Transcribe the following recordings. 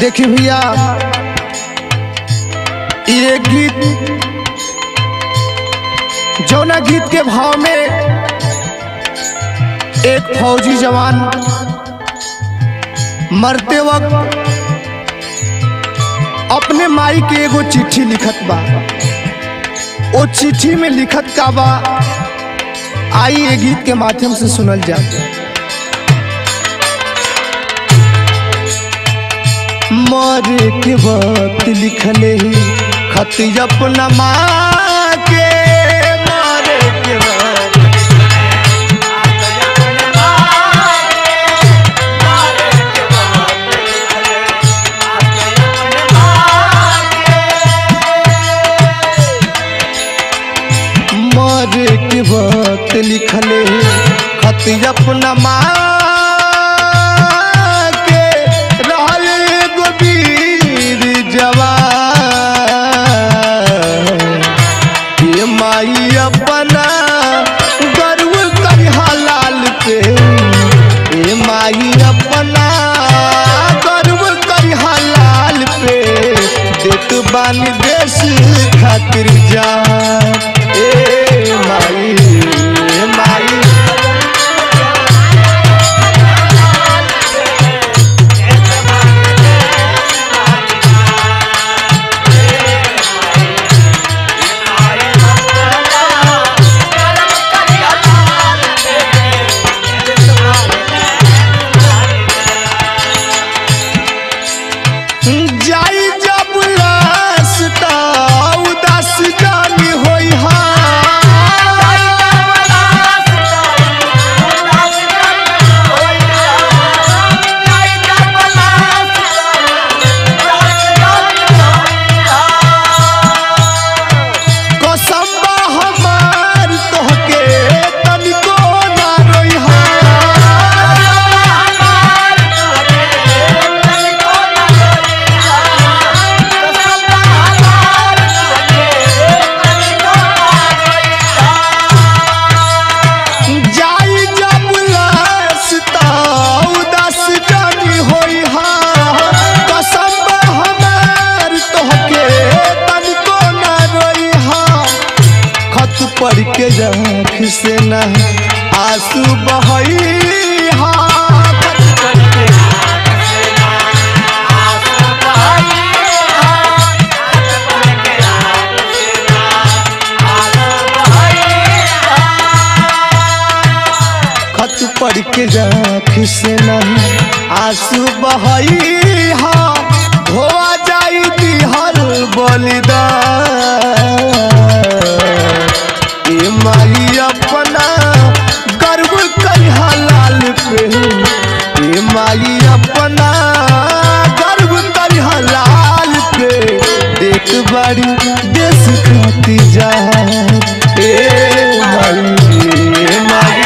देखी भैया ये गीत जौना गीत के भाव में एक फौजी जवान मरते वक्त अपने माई के एगो चिट्ठी लिखत बा ओ चिट्ठी में लिखत का बा आई ये गीत के माध्यम से सुनल जाए मरे के वक्त लिखले ही खत अपना माँ के मरे के वक्त मरे के वक्त लिखले खत अपना माँ के रहल एगो वीर जवान ये माई अपना गर्व करिहा लाल पे ये माई अपना गर्व करिहा लाल पे देत बानी देश खातिर जान ए माई ए माई जाई जब रास्ता उदास जानी होई हा कसम बा हमार तोहके तनिको ना रोई हा जाई जब रास्ता उदास जानी होई हा कसम बा हमार तोहके तनिको ना रोई हा खत पढ़ के आँख से न आंसू बहई हा खत पढ़ के खत पढ़ के आँख से न आंसू बहई हा धोआ जाई दिहर बलिदान ए माई अपना गर्व करिहा लाल पे ए माई अपना गर्व करिहा लाल पे देख बड़ी देश खाती जा ए माई ए माई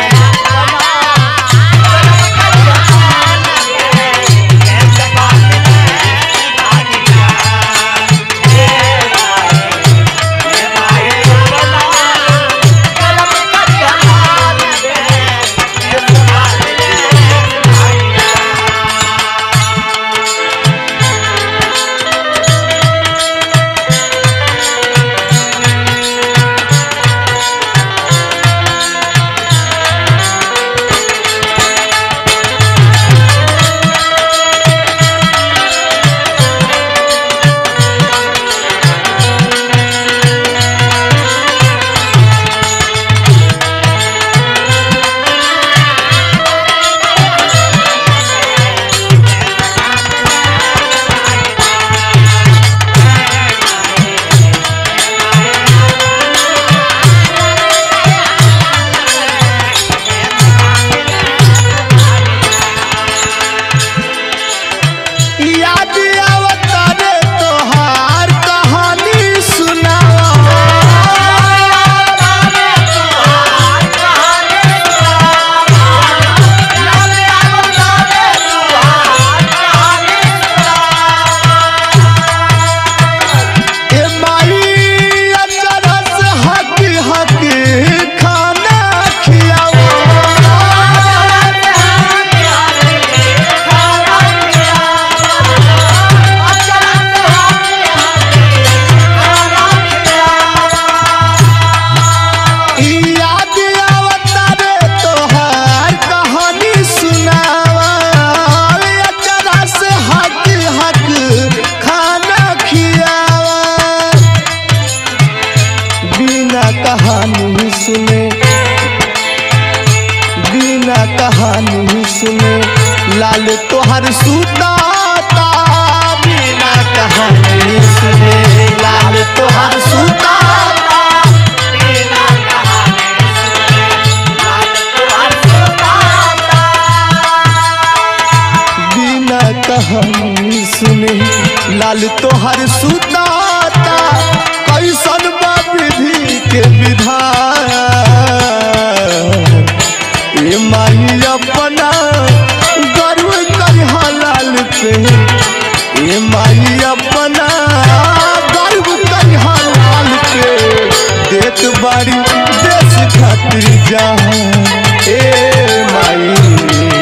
बिना कहानी सुने बिना कहानी सुने लाल तोहर सुताता बिना कहानी सुने लाल तोहर सुताता बिना कहानी सुने लाल तोहर सुताता कैसन बा विधि के विधान ए माई अपना गर्व करिहा लाल पे ए माई अपना गर्व करिहा लाल पे देत बारी देश खातिर जहां ए माई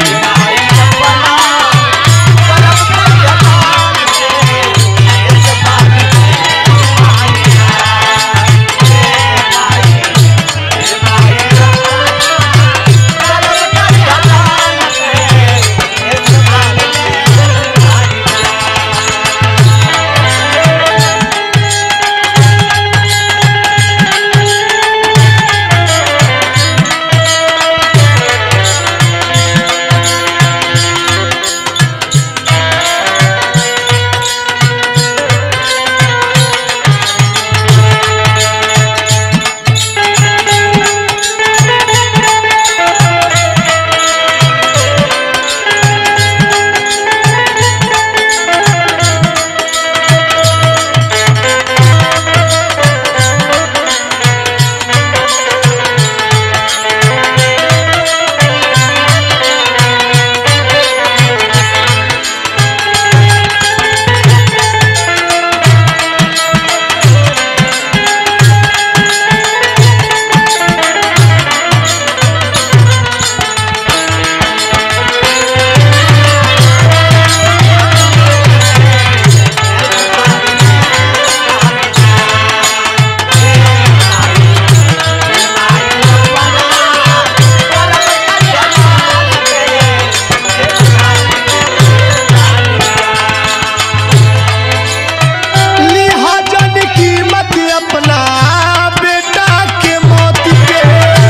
लिहाजन कीमत अपना बेटा के मौत के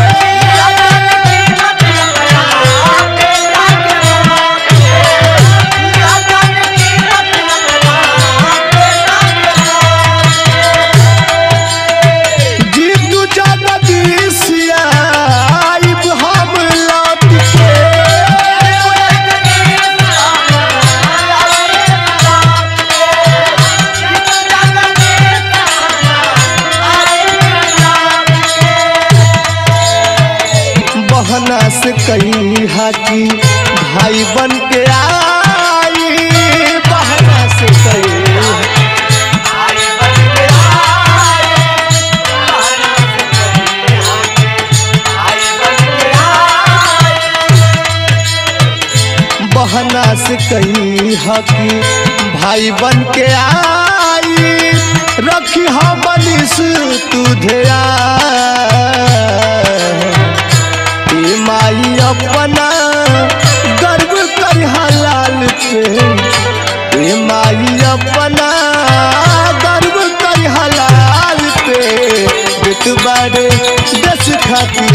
जीतू जगदीशिया आइब हम लौट के बहना से कही हाकी भाई बन के आई बहना से कही बहना से कही हकी भाई बन के आई रखी हम बनिस तू ध्या ए माई अपना गर्व कर लाल पे ए माई अपना गर्व कर लाल पे बेट बारे दस खाती